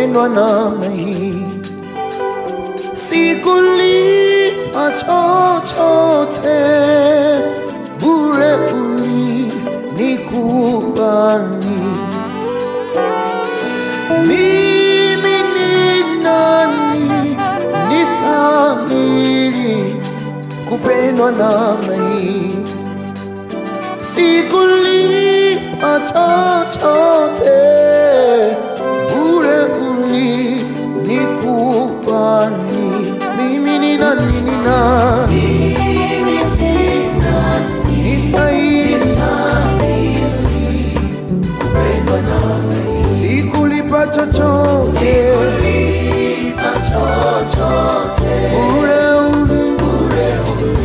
kupendwa namna hii. Sikulipa chochote, bure ulinikubali. Mimi ni nani nistahili kupendwa namna hii? Sikulipa chochote, bure ulinikubali. Mimi ni nani, ni nani